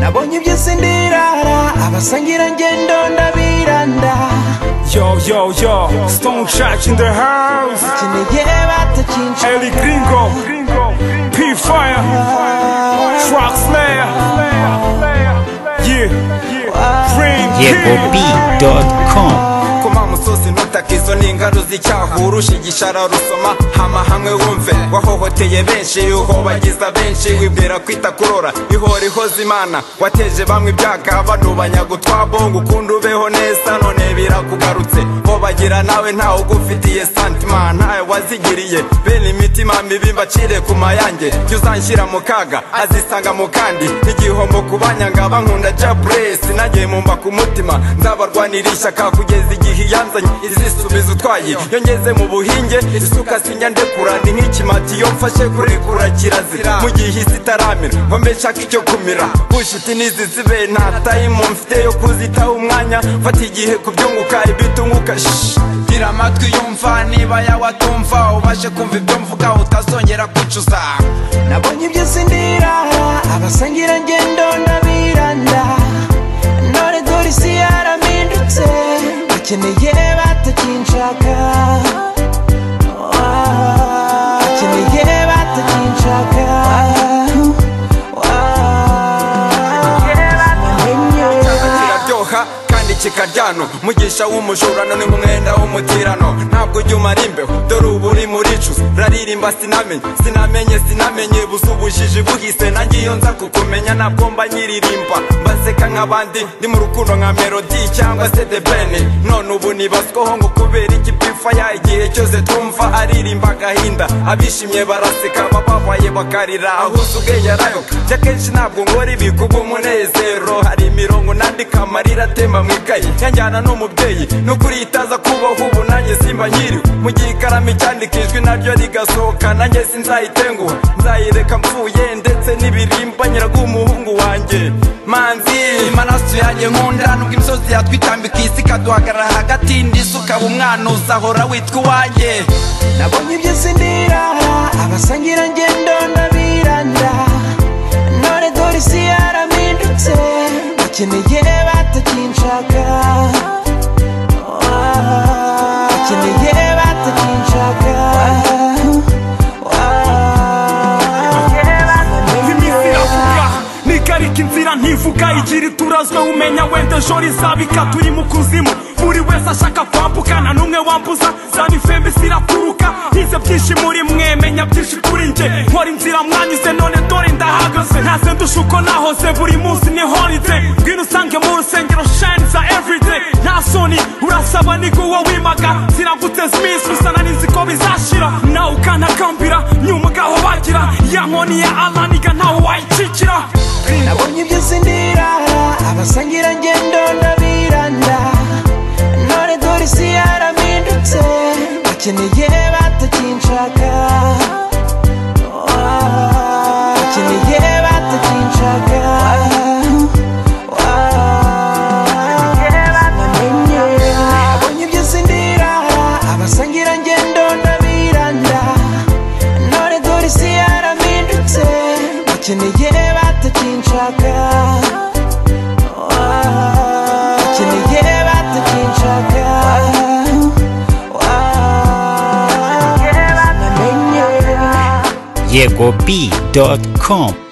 nabonye iby'isi ndirara abasangira ngendo ndabiranda Yo, yo, yo, Stone Church in the house. kineye batakinca Ellie Gringo, P Fire, Truck Slayer, yeah, Green yegop.com koma amusozi ntutake izo ni ingaru z'icyahura ushigishara rusoma hama hamwe wumve wahohoteye benshi uhobagiza benshi wibwira kwita kurora ihora ihoza imana wateje bamwe ibyaga banubanya gutwabo ngo ukunde ubeho neza none birakugarutse hobagira nawe ntawe ugufitiye santima ntawe wazigiriye bene imitima mibi mbacire ku mayange jya uzanshyira mu kaga azisanga mu kandi n'igihombo ku banyanga bankunda jabure sinagiye mumba ku mutima nzabarwanira ishyaka kugeza igihe iyanzanye izisubiza utwaye iyo ngeze mu buhinge isuka sinya ndekura ni nk'ikimati iyo mfashe kurekura kirazira mu gihe isi itaramera ngo mbe nshaka icyo kumira bushiti n'izizibe nta tayimu mfite yo kuzitaho umwanya mfata igihe kubyunguka ibitunguka shh gira amatwi yumva niba yawe atumva ubashe kumva ibyo mvuga utazongera kwicuza nabonye iby'isi ndirara abasangira ngendo ndabiranda none dore isi yarahindutse bakeneye batakinshaka Ah, bakeneye batakinshaka kiraryoha kandi kikaryano mugisha w'umujura none nk'umwenda w'umutirano ntabwo ujya umara imbeho dore ubu uri muricu raririmba sinamenye sinamenye sinamenye buze ubujiji buhise nanjye iyo nza kukumenya ntabwo mba nyiririmba mbaseka nk'abandi ndi mu rukundo nka melodi cyangwa se the ben none ubu nibazwaho ngo kubera iki pifaya igihe cyose twumva aririmba agahinda abishimye baraseka abababaye bakarira ahuze ubwenge arayoka njye akenshi ntabwo nkora ibi kubw'umunezero hari imirongo nandika amarira atemba mu ikayi yanjyana n'umubyeyi n'ukuri itaza kubaho ubu nanjye simba nyiriwe mu gihe ikaramu icyandika ijwi naryo rigasohoka nanjye sinzayitenguha nzayireka mvuye ndetse n'ibirimba nyiragumuhungu wanjye manzi imaraso yanjye nkunda nubwo imisozi yatwitambika isi ikaduhagarara hagati n'isuka umwanuza hora witwa uwanjye nabonye iby'isi ndirara abasangira ngendo ndabiranda none dore isi yarahindutse bakeneye batakinshaka Ah, bakeneye batakinshaka iminsi iravuga nigarika inzira ntivuga igira iturazwe umenya wenda ejo rizabika turi mu kuzimu buri wese ashaka kwambuka nta n'umwe wambuza zaba ifembe ziraturuka ntize byinshi muri mwe menya byinshi kuri njye nkora inzira mwanyuze none dore ndahagaze ntaze ndusha uko nahoze buri munsi ni holiday ngwino usange mu rusengero shine za everyday nta soni urasaba ni uwo wimaga ziraguteza iminsi gusa nari nzi ko bizashira nawe ukanakambira nyuma ugaho bagira ya nkoni ya alaniga ntawe wayicikira nabonye iby'isi ndirara abasangira ngendo ndabiranda none dore isi yarahindutse bakeneye batakinshaka Ah, bakeneye batakinshaka nabonye iby'isi ndirara abasangira ngendo ndabiranda none dore isi yarahindutse bakeneye batakinshaka Ah, bakeneye batakinshaka Ah, namenye yegop.com